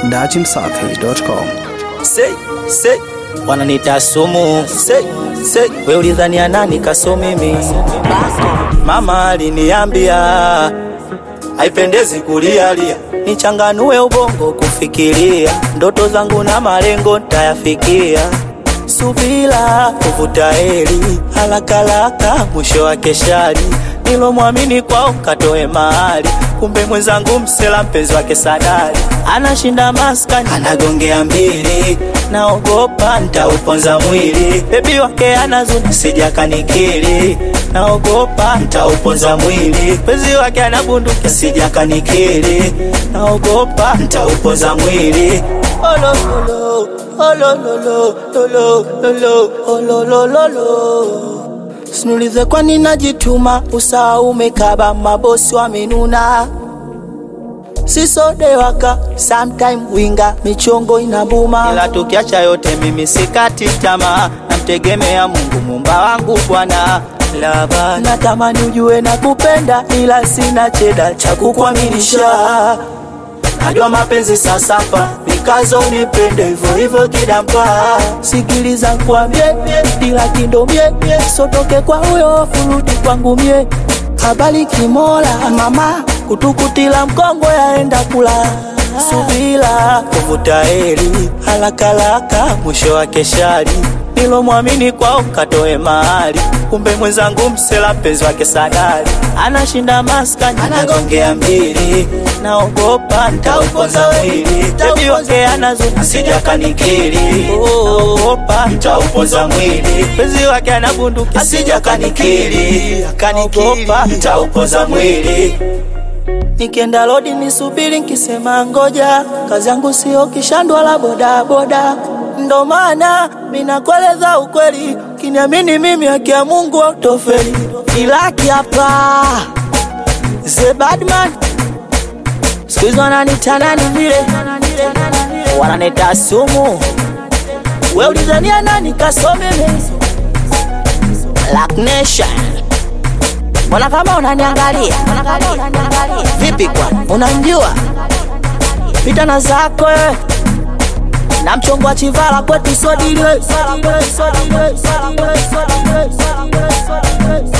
dachimsafi.com. Say, say, wananita sumu say, say, we ulidhania nani kaso mimi? Mama aliniambia haipendezi kulialia, nichanganue ubongo kufikiria, ndoto zangu na malengo ntayafikia. Subira kuvuta heri, halakalaka mwisho wake shari, nilomwamini kwao katoe mahali, kumbe mwenzangu msela mpenzi wake sadari, anashinda maskani anagongea mbili, naogopa ntauponza mwili, bebi wake anazuni sija kanikili, naogopa ntauponza mwili, penzi wake anabunduki sija kanikili, naogopa ntauponza mwili olololo olololo lolo lolo ololololo Sinulize kwa nini najituma, usawa umekaba, mabosi wamenuna, sisode waka sometime winga, michongo inabuma, ila tukiacha yote, mimi sikati tamaa, namtegemea Mungu mumba wangu Bwana laba natamani ujue na kupenda, ila sina cheda cha kukuaminisha. Najua mapenzi sasapa, nikazo unipende hivyo hivyo kidampa. Sikiliza kwambie, dila kindo mie, sotoke kwa huyo furuti kwangu mie. Habari kimola mama, kutukutila mkongo yaenda kula. Subila kuvuta heri, halakalaka mwisho wake shari. Nilomwamini kwao katoe mahali, kumbe mwenzangu msela mpenzi wake sadari, anashinda maskani anagongea mbili, naogopa ntauponza mwili, bebi wake anazuna sija kanikili, naogopa ntauponza mwili, penzi wake anabunduki asija kanikili, naogopa ntauponza mwili Nikienda lodi nisubiri nkisema ngoja, kazi yangu sio kishandwa la bodaboda, ndo maana minakueleza ukweli, kiniamini mimi haki ya Mungu autofeli. Ilaki hapa the badman, siku hizi wananiita nani vile, wananita sumu. We ulizania nani kasomeme Black Nation Mbona kama unaniangalia vipi? Kwa unanjua pita na zako wewe. na mchongo wa chivala kwetu sodiliwe